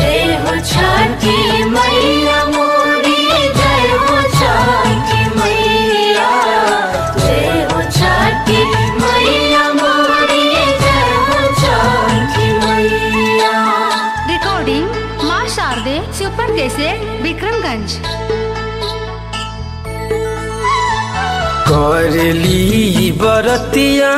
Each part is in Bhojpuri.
जय हो छठी मैया मोरी जय हो छठी मैया जय हो छठी मैया मोरी जय हो छठी मैया रिकॉर्डिंग माँ शारदे सुपर कैसे विक्रमगंज करली बरतिया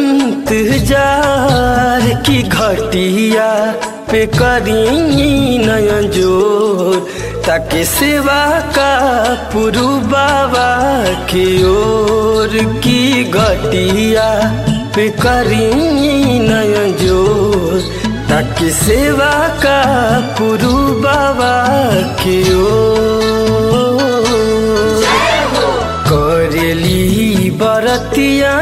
इंतजार की घटिया पे करी नयन जोर ताकि सेवा का पुरु बाबा की ओर की घटिया पे करी नयन जोर ताकि सेवा का पुरु बाबा की ओर करेली बरतिया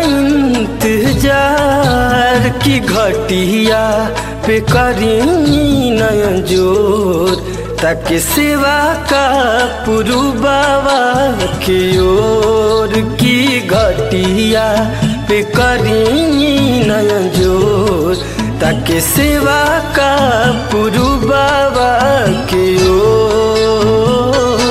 इंतजार की घटिया पे करी नयन जोर ताकि सेवा का पुरु बाबा की ओर की घटिया पे करी नयन जोर ताकि सेवा का पुरु बाबा की ओर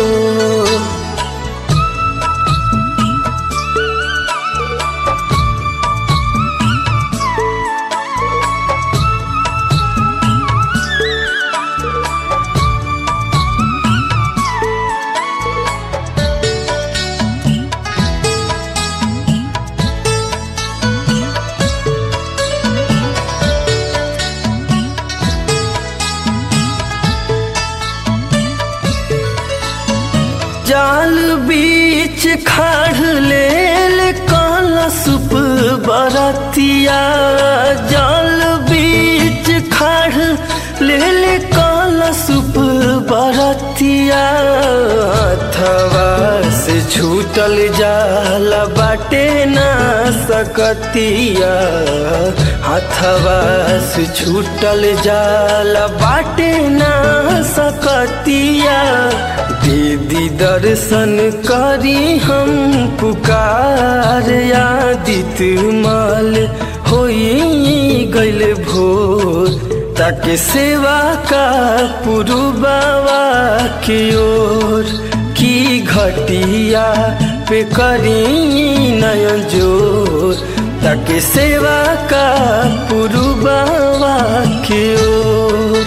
जाल बीच खाड़ लेल काला सुप बरतिया जाल बीच खाड़ लेल काला सुप बरतिया अथवा से छूटल जाला बाटे ना सकतिया हथवा से छूटल जाला बाटे ना सकतिया दीदी दर्शन करी हम पुकार आदित माल होई गैल भोर ताकि सेवा का पुरु बाबा की ओर की घटिया पे करी नयन जोर ताकि सेवा का पुरु बाबा की ओर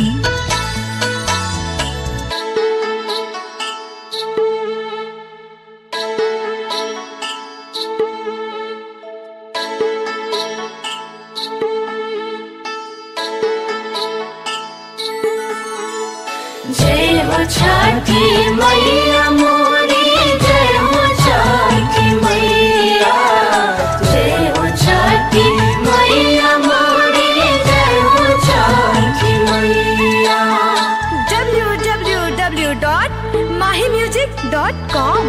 जय हो छठी मैया मोरी जय हो छठी मैया जय हो छठी मैया मोरी जय हो छठी मैया www.mahimusic.com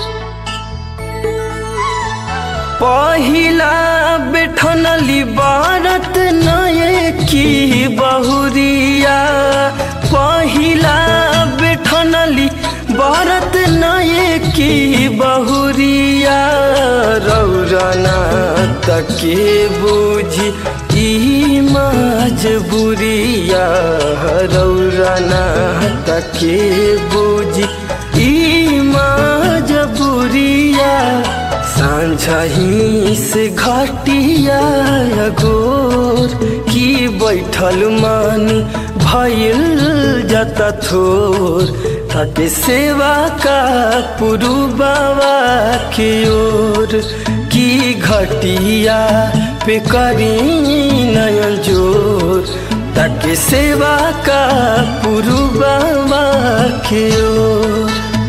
पहिला बैठनली बारत नये की बहुरिया पहिला बैठनली बारत नये की बहुरिया रौरना तके बुझी ई मजबुरिया रौरना तके बुझी ई मजबुरिया साँझही से घटिया गोर की बैठल मान भइल जता थोर ताके सेवा का पुरु बाबा की ओर की घटिया पे करी नयन जोर ताके सेवा का पुरु बाबा की ओर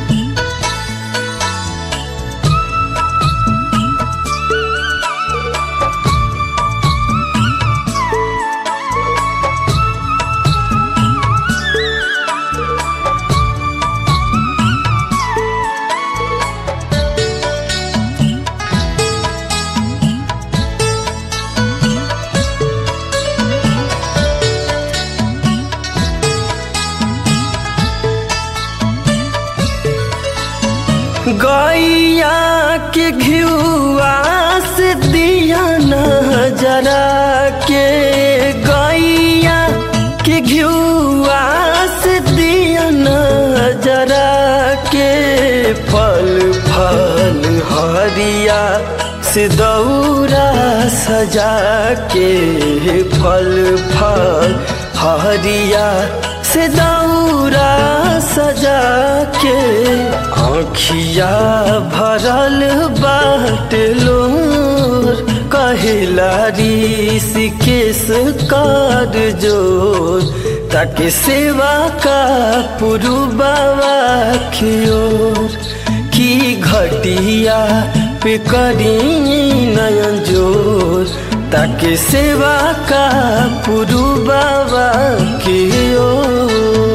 गैया के घिउआ से दिया नजरा के गैया के घिउआ जरा के फल फल हरिया से दौरा सजा के फल फल हरिया से दौरा सजा के आँखिया भरल बाट लोर कहिला ऋषिकेश कर जोर ताकि सेवा का पुरु बाबा की ओर की घटिया पे करी नयन जोर ताकि सेवा का पुरु बाबा की ओर